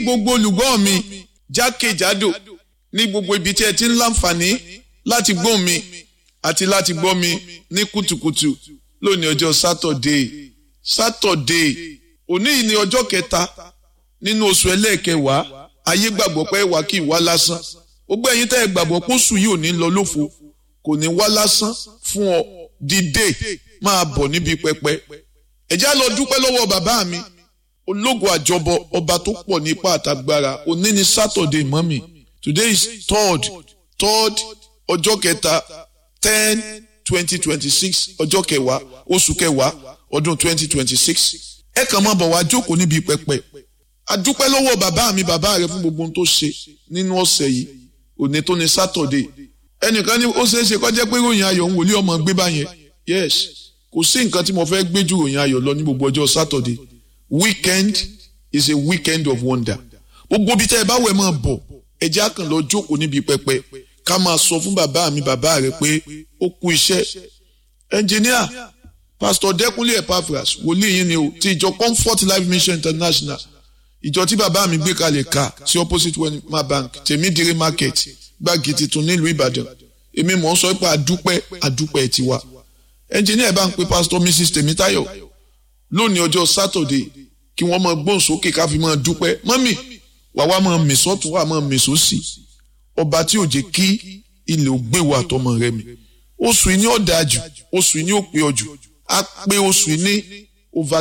gbogbo olùgbọ́ mi jákèjádò ní gbogbo ibi tí ẹ ti ń láǹfààní láti gbọ́ mi àti láti gbọ́ mi ní kùtùkùtù lónìí ọjọ́ sátọ̀dé sátọ̀dé òní yìí ni ọjọ́ kẹta nínú oṣù ẹlẹ́ẹ̀kẹwàá ayé gbàgbọ́ pé wà kí ìwá lásán gbogbo ẹ̀yin tẹ́ ẹ gbàgbọ́ pé oṣù yìí ò ní lọ lófo kò ní wá lásán fún ọ dìde máa bọ̀ níbi pẹpẹ ẹ já lọ dúpẹ́ lọ́wọ́ bàbá mi ológo àjọbọ ọba tó pọ̀ nípa àtàgbára òní ni sátọ̀dé mọ́mì today is third third ọjọ́ kẹta ten twenty twenty six ọjọ́ kẹwàá oṣù kẹwàá ọdún twenty twenty six ẹ kàn máa bọ̀ wá jókòó níbi pẹpẹ adúpẹ́ lọ́wọ́ bàbá mi bàbá rẹ fún gbogbo ohun tó ṣe nínú ọ̀sẹ̀ yìí òní tó ní sátọ̀dé ẹnìkan ní ó ṣeé ṣe kó jẹ́ pé ròyìn ayọ̀ ń wòlé ọmọ gbé báyẹn yes kò sí nǹkan tí mo fẹ́ gbé ju ròyìn ayọ̀ lọ ní gbogbo ọjọ́ sátọ̀dé weekend is a weekend of wonder gbogbo bí tẹ́ ẹ bá wẹ̀ máa bọ̀ ẹ jẹ́ àkàn lọ jókòó níbi pẹpẹ ká máa sọ fún bàbá mi bàbá rẹ pé ó kú iṣẹ́ ẹnjìníà pásítọ̀ dẹ́kunlé epaphras wòlíì yín ni o ti ìjọ comfort life mission international ìjọ tí bàbá mi gbé kalẹ̀ ká sí opposite wema bank tèmídìrí market gbági tuntun nílùú ìbàdàn èmi mọ̀ ń sọ pé àdúpẹ́ àdúpẹ́ tiwa ẹnjìníà ẹ̀ bá ń pe pásítọ̀ mrs tèmítáyọ̀ lónìí ọjọ́ saturday kí wọ́n máa gbóhùn sókè ká fi máa dúpẹ́ mọ́mì wà wá máa mì sọ́tún wà máa mì sósì ọba tí ò jẹ́ kí ilẹ̀ ò gbé wa àtọmọ rẹ mi oṣù yìí ni ó dáa jù oṣù yìí ni ó pé ọ jù á pé oṣù yìí ní over